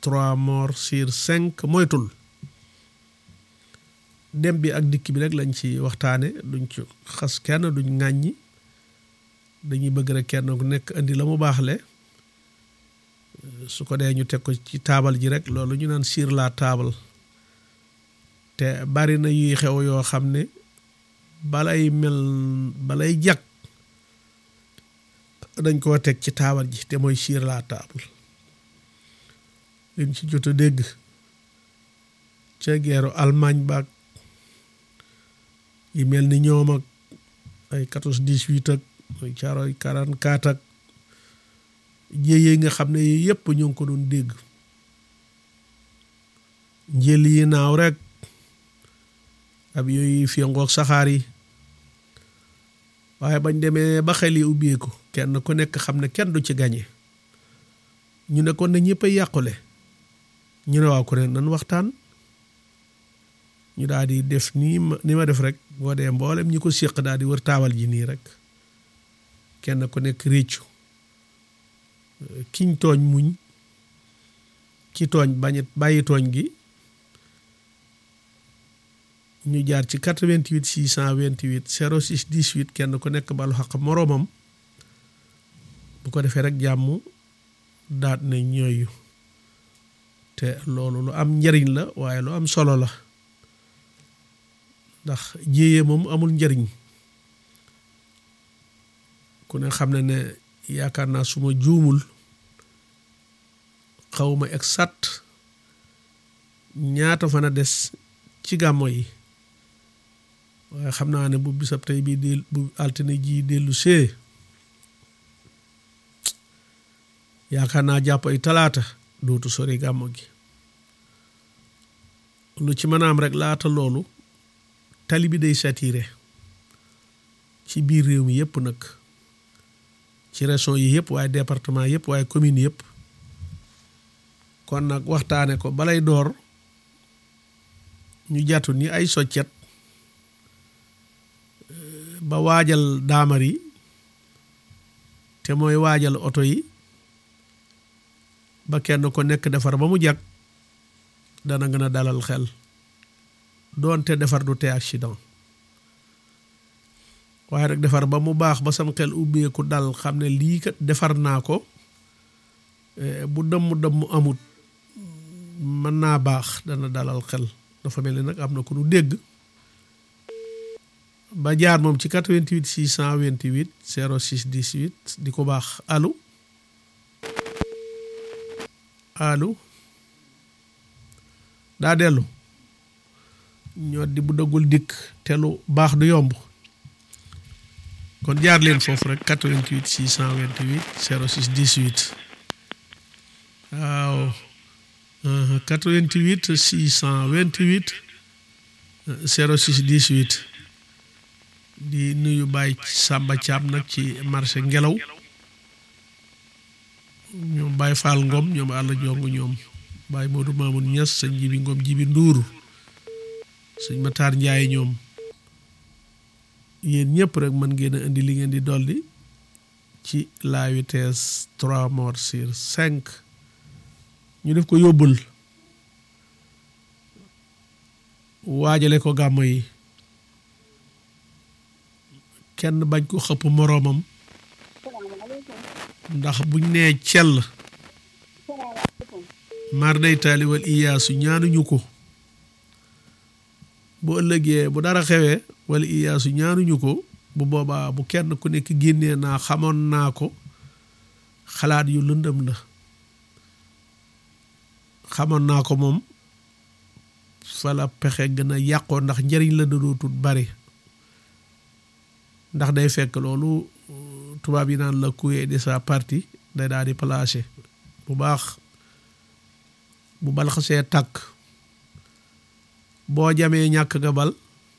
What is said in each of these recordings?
trois morts sur cinq moytul dem bi ak dikk bi rek lañ ci waxtaane duñ ci xas kenn duñ ŋàññi dañuy bëgg rek kenn ku nekk indi la mu baaxle su ko dee ñu teg ko ci taabal ji rek loolu ñu naan sur la table te bari na yuy xew yoo xam ne balay mel balay jag dañ koo teg ci taabal ji te mooy sur la table liñ ci jot a dégg ca geeru Allemagne baag yi mel ni ñoom ak ay quatorze dix-huit ak ay caaroy quarante-quatre ak jéye nga xam ne yi yëpp ñu ngi ko doon dégg njël yi naaw rek ab yooyu fiyangoog saxaar yi waaye bañ demee ba xel yi ubbeeku kenn ku nekk xam ne kenn du ci gañe ñu ne kon ne ñëpp a yàqule ñu ne waaw ku ne nan waxtaan ñu daal di def nii ma ni ma def rek boo dee mboolem ñi ko séq daal di wër taabal ji nii rek kenn ku nekk réccu kiñ tooñ muñ ki tooñ bañit bàyyi tooñ gi ñu jaar ci 88 628 06 18 kenn ku nekk balu xaq moroomam bu ko defee rek jàmm daat ne ñooyu te loolu lu am njariñ la waaye lu am solo la ndax jéyee moom amul njariñ ku ne xam ne ne yaakaar naa suma juumul xawma exact ñaata fan a des ci gàmmo yi waaye xam naa ne bu bisab tey bii del bu altine ji dellu see yaakaar naa jàpp ay talaata dootu sori gàmmo gi lu ci mën a am rek laata loolu tali bi day saturé ci biir réew mi yëpp nag ci région yi yëpp waaye département yëpp waaye commune yëpp kon nag waxtaane ko balay door ñu jàttu ni ay soccet ba waajal daamar yi te mooy waajal oto yi ba kenn ko nekk defar ba mu jag dana gën a dalal xel doonte defar du te accident waaye rek defar ba mu baax ba sam xel ubbeeku dal xam ne lii kat defar naa ko bu dëmm dëmm amut mën naa baax dana dalal xel dafa mel ni nag am na ku nu dégg ba jaar moom ci 88 628 06 18 di ko baax allo allo daa dellu ñoo di bu dëggul dikk te lu baax du yomb kon jaar leen foofu rek 88 628 06 18 waaw 88 628 06 18 di nuyu Baye Samba Thiam nag ci marché ngelaw ñoom Baye Fall Ngom ñoom àll jong ñoom Baye Modou Mamoun Niass sëñ Jibi Ngom Jibi Nduur sëñ Matar Ndiaye ñoom yéen ñëpp rek mën ngeen a indi li ngeen di dolli ci la vitesse trois morts sur cinq ñu def ko yóbbul waajale ko gàmmo yi kenn bañ ko xëpp moroomam ndax buñ nee cell mar day taali wal iyaasu ñaanuñu ko bu ëllëgee bu dara xewee wala iyaasu ñaanuñu ko bu boobaa bu kenn ku nekk génnee naa xamoon naa ko xalaat yu lëndëm la xamoon naa ko moom fala pexe gën a yàqoo ndax njëriñ la dootut bari ndax day fekk loolu tubaab yi naan la coué de sa partie day daal di placé bu baax bu bal xasee tàkk boo jamee ñàkk nga bal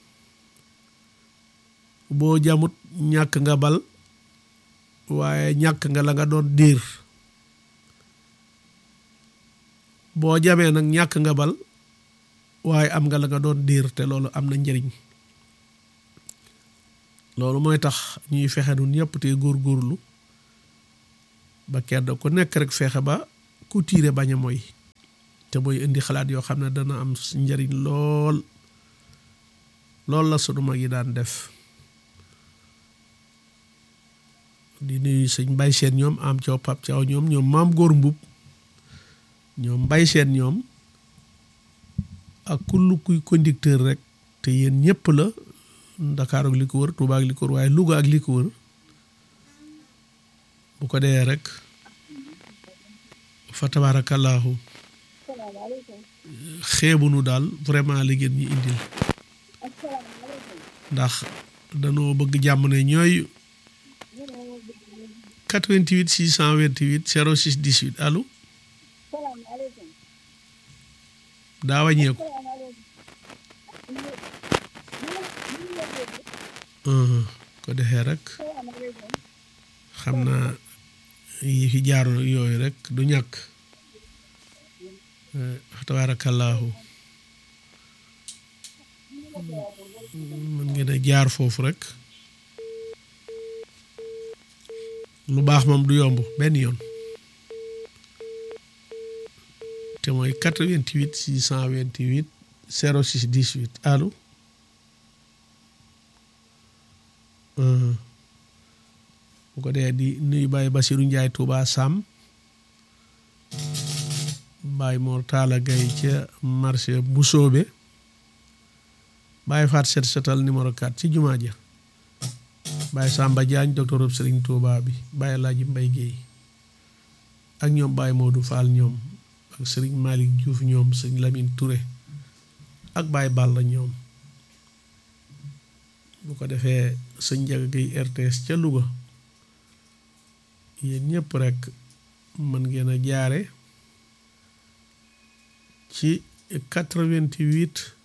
boo jamut ñàkk nga bal waaye ñàkk nga la nga doon diir boo jamee nag ñàkk nga bal waaye am nga la nga doon diir te loolu am na njëriñ loolu mooy tax ñuy fexe nun ñëpp te góorgóorlu ba kenn ku nekk rek fexe ba ku tiire bañ a mooy te mooy indi xalaat yoo xam ne dana am njariñ lool lool la sunu mag yi daan def di nuyu sëñ mbay seen ñoom am caw pap caw ñoom ñoom maam góor mbub ñoom mbay seen ñoom ak kull kuy conducteur rek te yéen ñëpp la Ndakaar ak li ko wër Tuuba ak li ko wër waaye Louga ak li ko wër bu ko dee rek fa tabaarakallaahu xeebunu daal vraiment li ngeen ñi indil ndax danoo bëgg jàmm ne ñooy 88 628 06 18 allo daa wàññeeku ko defee rek xam naa yi fi jaaroon yooyu rek du ñàkk tabaarakallaahu mën ngeen a jaar foofu rek lu baax moom du yomb benn yoon te mooy 88 628 06 18 allo bu ko dee di nuyu Baye Basiru Njaay Tuuba Sam Baye Mor Talla Gaye ca marché bu soobe Baye Faat set setal numéro 4 ci jumaa ja Baye Samba Diagne docteur Serigne Touba bi Baye Laaji Mbay Géey ak ñoom Baye Modou Fall ñoom ak Serigne Malick Diouf ñoom Serigne Lamine Touré ak Baye Balla ñoom bu ko defee sëñ Njaga Géey RTS ca Louga yéen ñëpp rek mën ngeen a jaare ci 88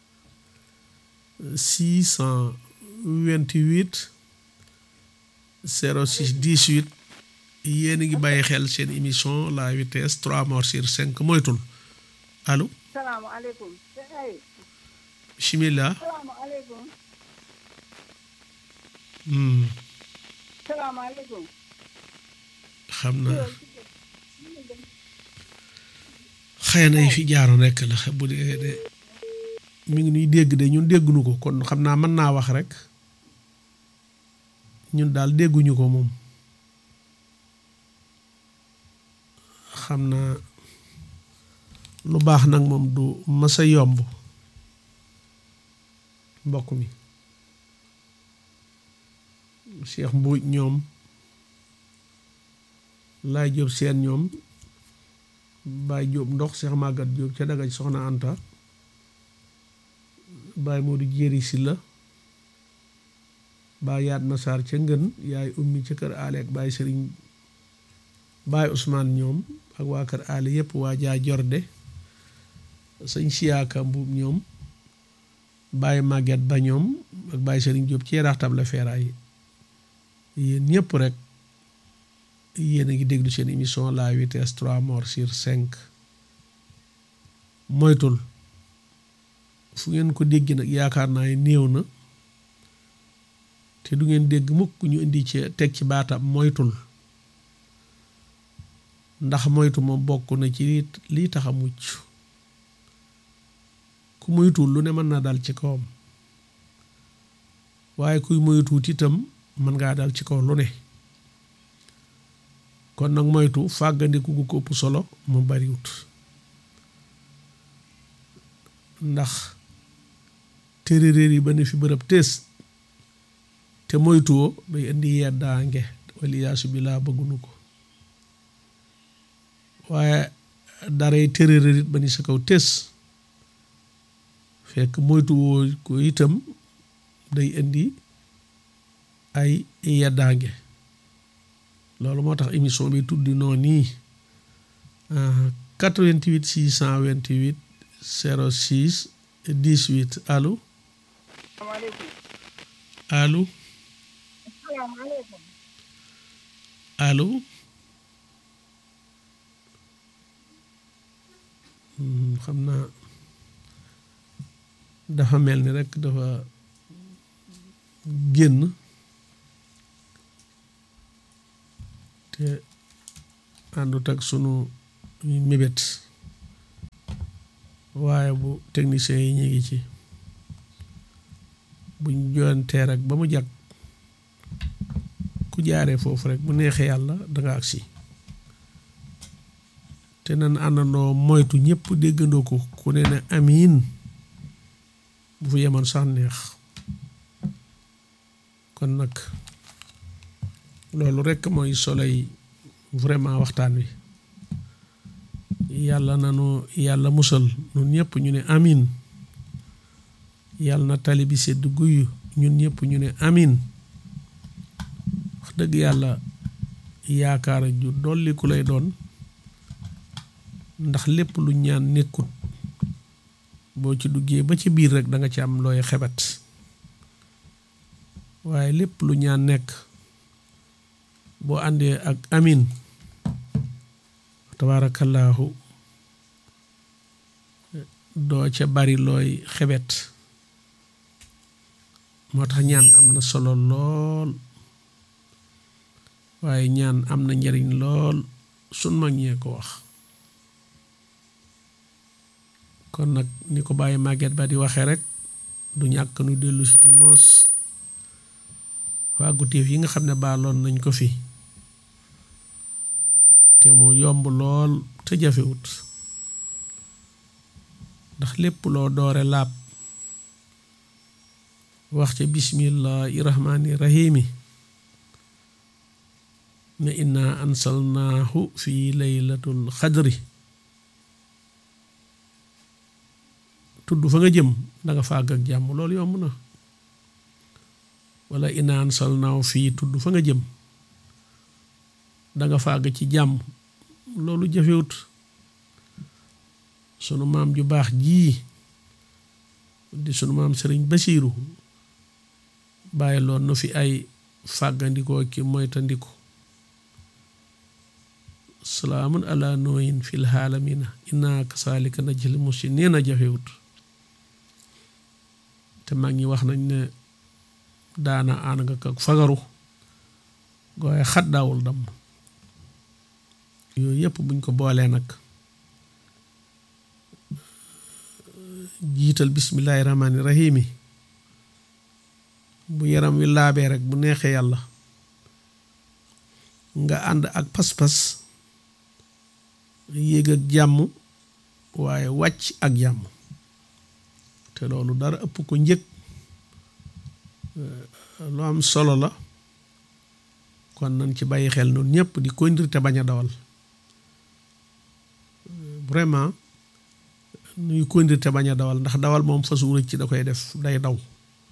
628 06 18 yéen a ngi bàyyi xel seen émission la vitesse 3 morts sur 5 moytul allo. salaamaaleykum. bisimilah. salaamaaleykum. Hmm, salaamaaleykum. xam naa xëy na yi fi jaaroon rekk la bu dee de mi ngi nuy dégg de ñun dégguñu ko kon xam naa mën naa wax rek ñun daal dégguñu ko moom xam naa lu baax nag moom du masa yomb mbokk mi Cheikh Mbuuj ñoom laay jóob seen ñoom baay jóob ndox Cheikh Magat jóob ca dagaj soxna Anta baay Moodu jéeri si la baay yaat masaar ca ngën yaay ummi ca kër aale ak baay sëriñ baay Ousmane ñoom ak waa kër aale yépp waa jaa jorde sëñ siyaaka mbuub ñoom baay màgget ba ñoom ak baay sëriñ jóob ci yaraax tab la feeraay yéen ñëpp rek yéen a ngi déglu seen émission la vitesse 3 morts sur 5 moytul fu ngeen ko dégg nag yaakaar naa ne néew na te du ngeen dégg mukk ñu indi ci teg ci baatam moytul ndax moytu moom bokk na ci lii lii tax a mucc ku moytuwul lu ne mën naa dal ci kawam waaye kuy moytuwut itam mën ngaa dal ci kaw lu ne kon nag moytu fàggandiku gu ko ëpp solo mu bariwut ndax téeréer yi ba ne fi bërëb tees te moytuwoo day indi yeddaange waliyaasu bi laa bëggunu ko waaye daray téeréer it ba ni sa kaw tees fekk moytuwoo ko itam day indi ay yeddaange loolu moo tax émission bi tuddi noonu nii 88 628 06 18 allo salaamaaleykum. allo salaamaaleykum. allo xam naa dafa mel ni rekk dafa génn te àndut ak sunu mébét waaye bu techniciens yi ñu ngi ci buñ jontee rek ba mu jag ku jaaree foofu rek bu neexee yàlla danga agsi te nan àndandoo moytu ñëpp déggandoo ko ku ne ne amiin bu fu yemoon sax neex kon nag loolu rekk mooy soloy vraiment waxtaan wi yàlla nanu yàlla musal ñun ñëpp ñu ne amiin yàlla na tali bi sedd guyu ñun ñëpp ñu ne amiin wax dëgg yàlla yaakaar ju dolli ku lay doon ndax lépp lu ñaan nekkut boo ci duggee ba ci biir rek da nga ci am looy xebet waaye lépp lu ñaan nekk boo àndee ak amin tabaarakallaahu doo ca bari looy xebet moo tax ñaan am na solo lool waaye ñaan am na njariñ lool sun mag ñee ko wax kon nag ni ko bàyyi màgget ba di waxee rek du ñàkk nu dellu si ci moos fàgguteef yi nga xam ne baaloon nañ ko fi te mu yomb lool te jafewut ndax lépp loo doore laab wax ca bismillahi rahmaani rahimi ne inna ansalnaahu fi laylatul xadri tudd fa nga jëm da nga fàgg ak jàmm loolu yomb na wala inna ansalnaahu fii tudd fa nga jëm da nga fàgg ci jàmm loolu jafewut sunu maam ju baax jii di sunu maam sëriñ Basiiru bàyyi loon nu fi ay fàggandikoo ki moytandiku salaamun ala nooyin fil haalamina inna kasaalika najzil muhsiniin a jafewut te mag ñi wax nañ ne daana aan nga ko fagaru gooye xat daawul damm yooyu yëpp buñ ko boolee nag jiital bismillaahi rahmaani rahiimi bu yaram wi laabee rek bu neexee yàlla nga ànd ak pas-pas yéeg ak jàmm waaye wàcc ak jàmm te loolu dara ëpp ko njëg lu am solo la kon nañ ci bàyyi xel noonu ñëpp di conduire te bañ a dawal vraiment nuy conduire te bañ a dawal ndax dawal moom fasu rëcc da koy def day daw